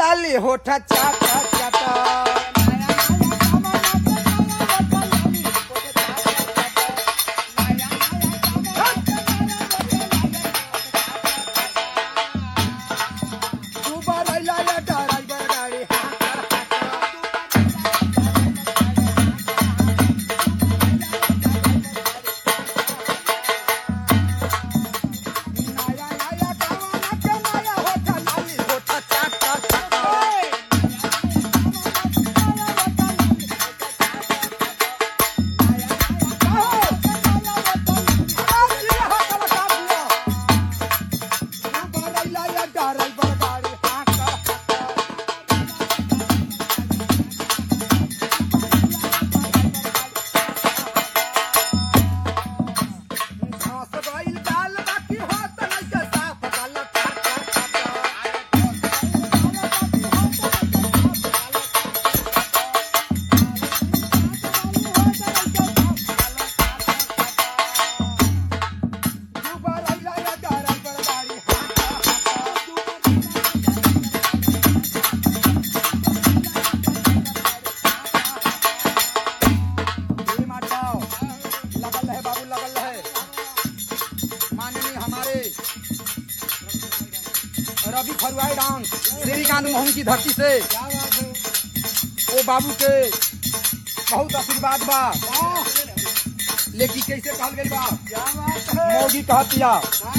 लाली होठ चाटा चाटा तू बरैला या ड्राइवर गाड़ी नया नया गावाना के नया होठ लाली होठ चाटा चाटा लगल है बाबू लगल है माननीय हमारे रवि फरुआई डांस श्रीकांत मोहन की धरती से वो बाबू के बहुत आशीर्वाद बा लेकिन कैसे कहल गई बा मोगी कहतिया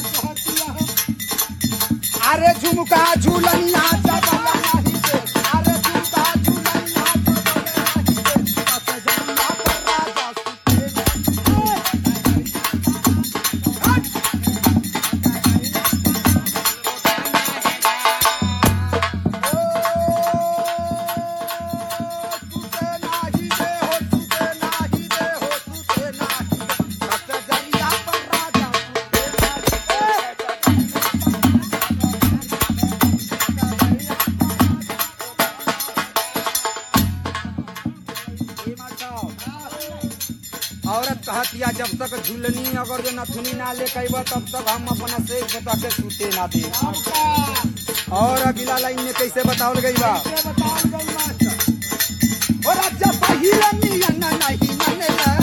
अरे झुमका झूलनिया चबला नहीं दे अरे झुमका झूलनिया चबला नहीं दे बस जंगला पर राजा सुते सुते नाही दे हो सुते नाही दे हो सुते नाही दे बस जंगला पर राजा सुते नाही दे ये मत जाओ। औरत कहतिया जब तक झूलनी अगर जो नथुनी ना ले कैब तब तक हम अपना से बता के सूते ना दे और अगला लाइन में कैसे बतावल गई बा और जब पहिले नियन नहीं मनेला